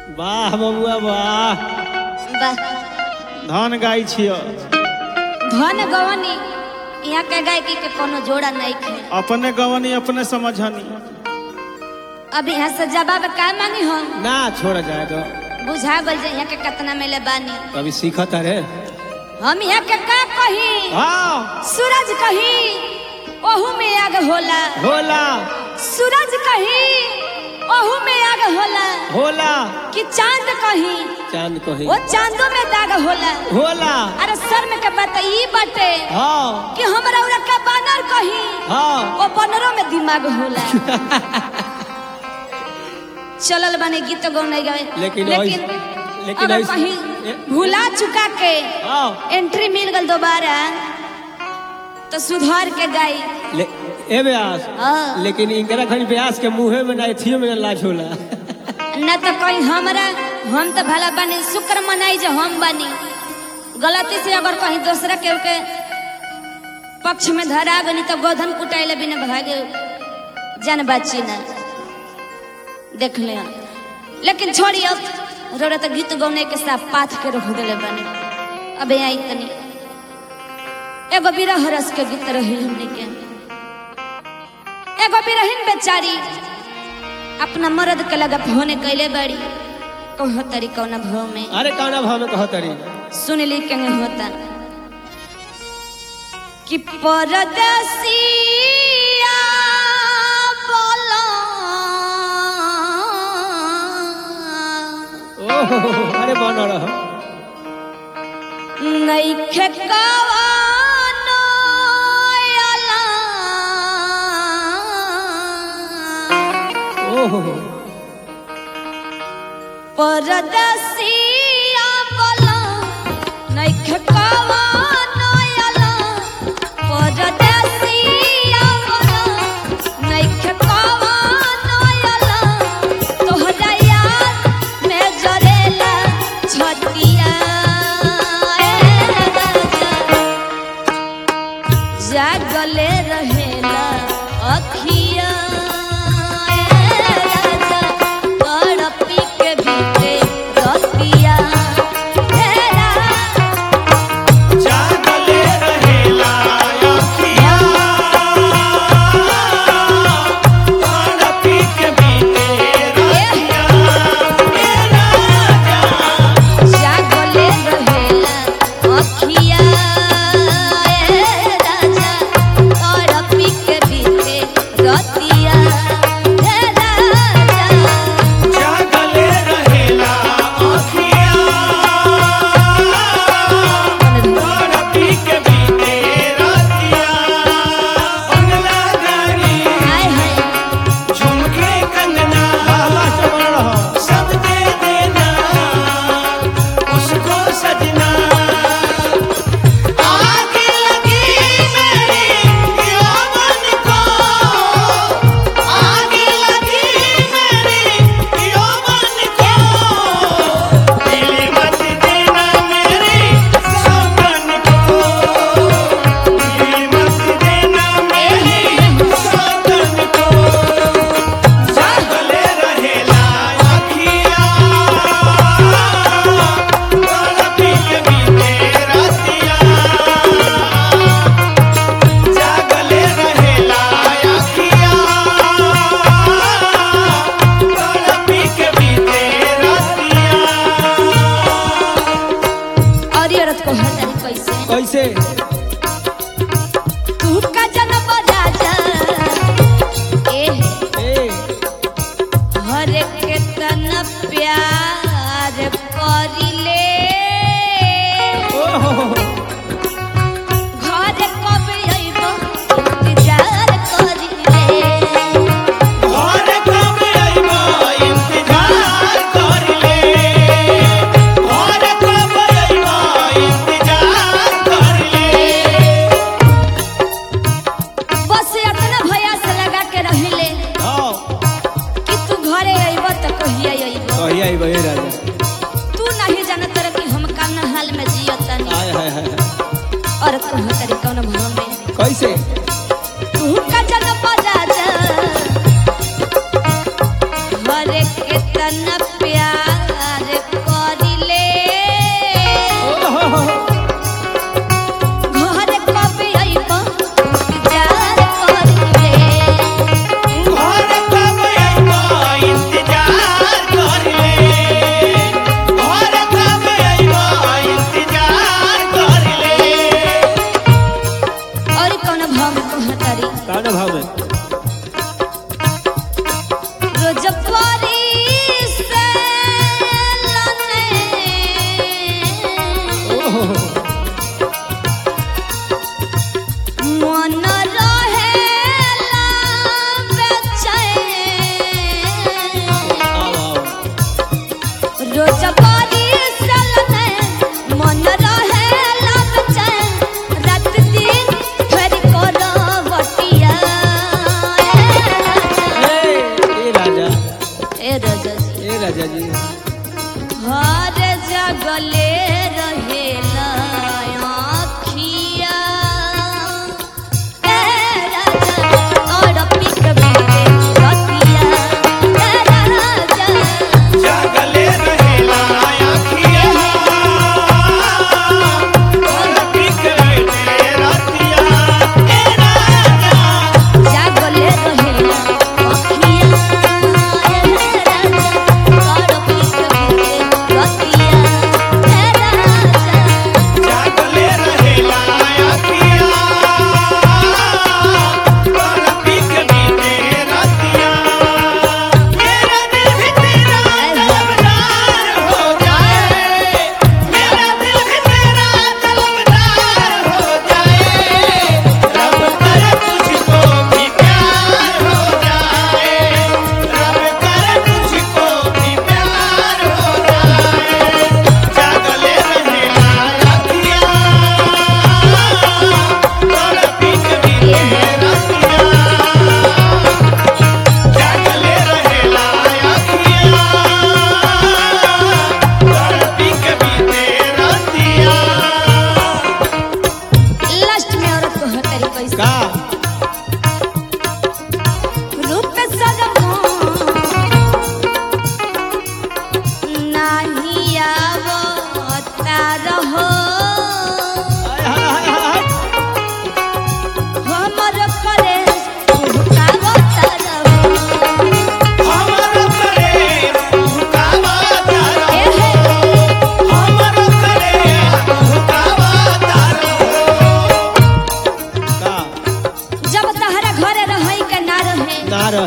वाह बबुआ वाह वाह धान गाय छियो धन गवनी यहाँ के गायकी के कोनो जोड़ा नहीं खे अपने गवनी अपने समझनी अब यहाँ से जवाब का मांगी हम ना छोड़ जाए तो बुझा गल जे यहाँ के कितना मिले बानी कभी सीखत अरे हम यहाँ के का कही हाँ सूरज कही ओहू में आग होला होला सूरज कही ओहू में आग होला होला कि चांद कही चांद को ही वो चांदो में दाग होला होला अरे सर में के बात ई बाटे हाँ कि हमरा उरा का बानर कही हाँ वो बनरों में दिमाग होला चलल बने गीत गौने गए लेकिन लेकिन ऐस- लेकिन अगर ऐस- कहीं ए- भुला चुका के हाँ एंट्री मिल गल दोबारा तो सुधार के गाई ले ए व्यास हाँ। लेकिन इनकरा खनी व्यास के मुंहे में ना एथियो में ना लाज होला न तो कहीं हमरा हम तो भला बनी शुक्र मनाई जो हम बनी गलती से अगर कहीं दूसरा के के पक्ष में धरा गनी तो गोधन कुटाइले बिना भागे जान बाची ना देख लिया लेकिन छोड़ी अब रोरा तो गीत गौने के साथ पाथ के रख दिले बने अब यहाँ इतनी एगो बिरह रस के गीत रही हमने के एगो बिरहिन बेचारी अपना मर्द के लगा होने कैले बड़ी कहो तरी कौना भाव में अरे काना भाव में कहत अरे सुन ली के होता कि परदेसिया बोला ओहो अरे बन रह नइखे कवानो अला ओहो परदेसिया बोला नइखे कवानो अला परदेसिया बोला नइखे कवानो अला तोहरा याद में जरेला छतिया ए राजा जागले रहेला अखिया ए राजा तड़पी के बीते रतिया ए राजा जागले रहेला अखिया तड़पी के बीते रतिया ए राजा जागले रहेला अखिया ए राजा तड़पी के बीते रतिया ए राजा जागले रहेला अखिया तड़पी के बीते रतिया बंगला गाड़ी हाय हाय झुमके कंगना सब दे देना उसको सजना आग लगी मेरी यौवन को आग लगी मेरी यौवन को दिल मत देना मेरी सौगन को दिल मत देना मेरी सौगन को जागले रहेला अखिया तड़पी के बीते रतिया जागले रहेला अखिया तड़पी के बीते रतिया और ये औरत को हर कैसे कैसे तू का जन्म राजा ए ए हर के तन प्यार करिले ओहो घर कब अइबो इंतजार करिले घर कब अइबो इंतजार करले घर कब अइबो इंतजार करले बस अपना भैया से लगा के रहिले हां कि तू घरे अइबो त कहिया अइबो कहिया अइबो ए राजा तू नहीं जानत रह कि हम कौन हाल में जियतनी हाय हाय हाय और कौन तरी कौन भाव में कैसे तू का जन्म राजा हर के तन प्यार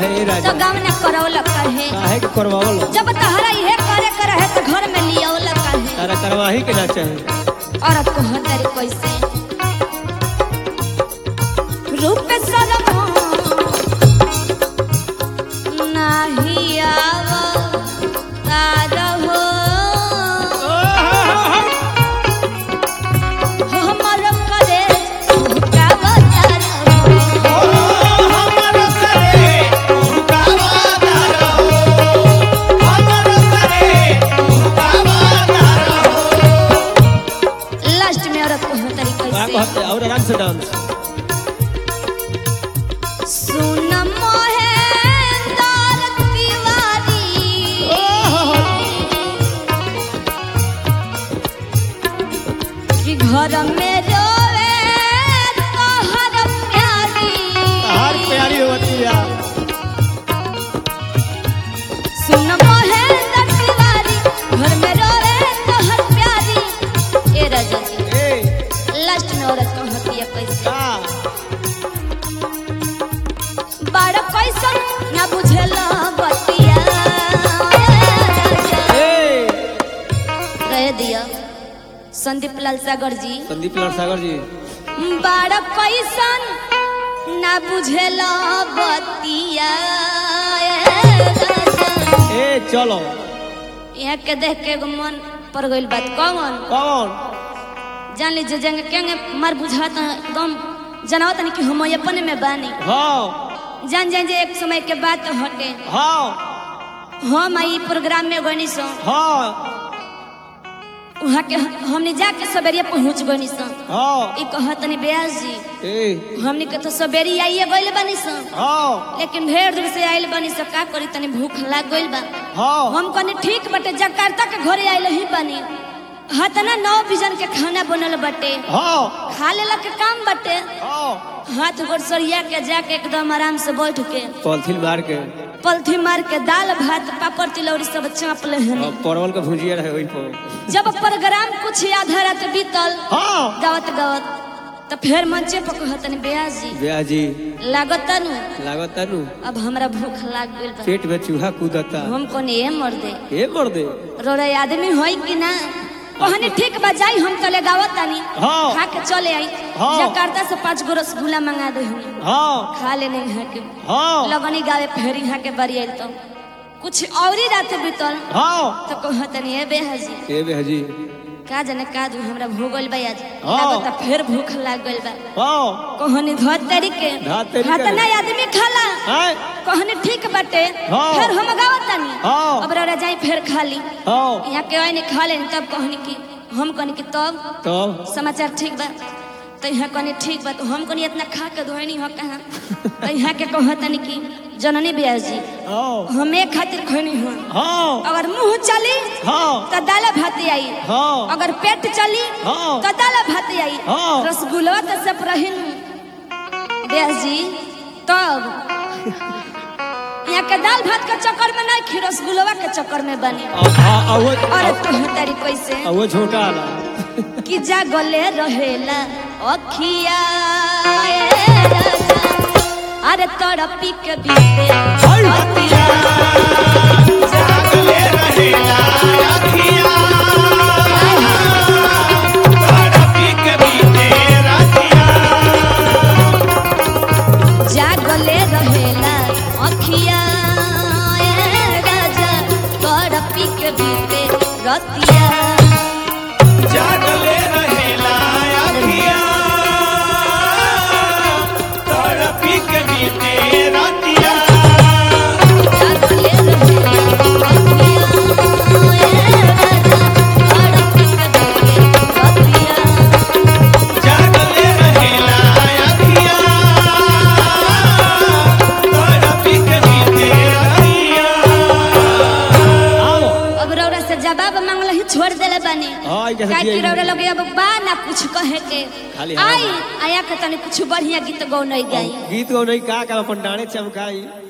कहे ए तो राजा गाँव न करौलक कहे काहे के करवावल जब तहरा इहे करे के रहे तो घर में लियावलक कहे तारा करवाही के ना चाहे औरत को हतारी कैसे रूप शरम नाही आव तार हो हमर करे का बचार हो हमर करे तू का वादा रहो हमर करे तू का वादा रहो लास्ट में औरत को हतारी का कैसे कहते और आराम से डांस सुन मोहेंद्र तिवारी कि घर में रोवे तोहर प्यारी हार प्यारी होती है सुन मोहेंद्र तिवारी घर में रोवे तोहर प्यारी ए राजा जी ए लास्ट में औरत को हतिया कैसे का बड़ कैसन ना बुझेला बतिया ए कह दिया संदीप लाल सागर जी संदीप लाल सागर जी बड़ कैसन ना बुझेला बतिया ए चलो यहाँ के देख के एगो मन पर गइल बात कौन कौन जान लीजिए जंग केंगे मार बुझात एकदम जनावत नहीं कि हम अपने में बानी हाँ जान जान जे एक समय के बात हटे हाँ हम आई प्रोग्राम में गनी सो हाँ वहाँ के हमने जाके सवेरिया पहुँच गनी सो हाँ ई कहतनी ब्यास जी ए हमने के तो सवेरी आइए गइल बानी सो हाँ लेकिन ढेर दूर से आइल बानी सो का करी तनी भूख लाग गइल बा हाँ हम कनी ठीक बटे जकार्ता के घरे आइल ही बानी हतना नौ बिजन के खाना बनल बटे हाँ खा लेला के काम बटे हाँ हाथ गोड़ सरिया के जाके एकदम आराम से बैठ के पॉलिथीन मार के पलथी मार के दाल भात पापड़ तिलौरी सब चाप ले हन और परवल का भुजिया रहे वही पर जब प्रोग्राम कुछ आधा रात बीतल हाँ गावत गावत तो फिर मंचे पर कहतन ब्यास जी ब्याह जी लागत नु लागत नु अब हमरा भूख लाग गइल बा पेट में चूहा कूदता हम कोने ए मर दे ए मर दे रोरे आदमी होई कि ना कहनी ठीक बा जाई हम तले गावत तानी हाँ। खा के चले आई हाँ। जकार्ता से पांच गो रसगुल्ला मंगा दे हनी हाँ खा लेने यहाँ के हाँ लगनी गावे फेर यहाँ के बरी आइल तो कुछ और ही रात बीतल हाँ तो कहतनी ए बेहजी ए ब्याह जी का जाने का दू हमरा भूगल बा आज हाँ। लागत फिर भूख लाग गइल बा हाँ कहनी धत तरी के धत तरी के। हतना आदमी खाला हैं? कहनी ठीक बाटे हाँ। फिर हम गावत तानी हाँ। अब रौरा जाई फिर खाली हाँ यहाँ के आइने खा लेनी तब कहनी कि हम कहनी कि तब तब समाचार ठीक बा तो यहाँ कहनी ठीक बा तो हम कहनी इतना खा के धोनी हो कहाँ तो यहाँ के कहतनी कि जननी ब्यास जी हाँ हम एक खातिर खैनी हो हाँ अगर मुंह चली हाँ तो दाल भात आई हाँ अगर पेट चली हाँ। तो दाल भात आई हाँ। रसगुल्ला तो सब रहिन ब्यास जी तब यहाँ के दाल भात के चक्कर में नहीं खी रसगुल्ला के चक्कर में बनी हाँ वो और तू तारी कैसे वो छोटा वाला कि जागले रहेला अखिया ए राजा। अरे तड़पी के बीते अतिया जागले रहेला अखिया तड़पी के बीते रातिया जागले रहेला अखिया ए राजा तड़पी के बीते रतिया जागले रहेला अखिया तड़पी के बीते रातिया जागले रहेला अखिया ए राजा तड़पी के बीते रतिया जागले रहेला अखिया तड़पी के बीते रातिया आओ अब रौरा से जवाब मांगल ही छोड़ देले बानी हाँ, ई जैसे का दिया कि ही रौरा लगे अब बा ना कुछ कहे के खाली हवा आई आया के तनी कुछ बढ़िया गीत गौ नहीं गाई गीत गौ नहीं का कर अपन डाणे चमकाई